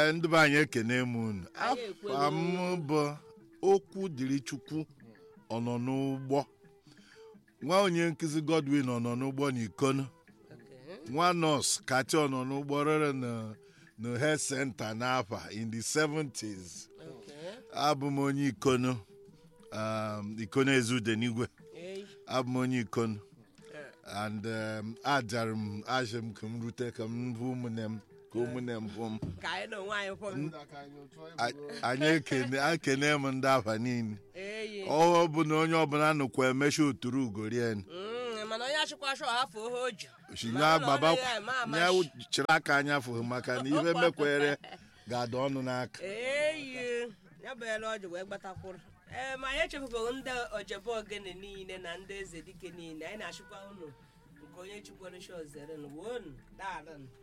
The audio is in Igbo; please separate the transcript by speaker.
Speaker 1: ee ndị be anyị ekene m unu
Speaker 2: Anyị ekwela
Speaker 1: afa m bụ okwu dịrị chukwu ọ nọ n'ụgbọ nwa onye nkụzi godwin ọ nọ n'ụgbọ n'ikono
Speaker 2: Okay.
Speaker 1: nwa nọọsụ kacha ọ nọ n'ụgbọ rere na na health center n'afa in the 70s
Speaker 2: Okay.
Speaker 1: abụ m onye ikono um, ikono ezude n'igwe
Speaker 2: Eyi.
Speaker 1: abụ m onye ikono and um, ajara m ajị m ka m rute ka m hụ ụmụnne m ka ụmụnne m hụ m
Speaker 2: ka anyị na onwe anyị fọrọ
Speaker 1: A- anyị ekene ekene m ndị afa niile
Speaker 2: eyi
Speaker 1: ọ bụ na onye ọbụla nụkwa emechi oturu ugorien
Speaker 2: Mm, mana onye achịkwa shọ hafụ ohe o ji
Speaker 1: shinya
Speaker 2: Ma ụlọ
Speaker 1: baba
Speaker 2: ọrụ ya ema ama
Speaker 1: ya
Speaker 2: shi.
Speaker 1: chịrị aka anya fụghị maka na ihe mekwere ga-ada ọnụ n'aka
Speaker 2: eyi ya bụ ele ọjị wee gbatakwuru ee ma anyị echefubeghị ndị ojebe ogene niile na ndị eze dike niile anyị na-achịkwa unu nke onye chikwere shọ zere wonu daalụ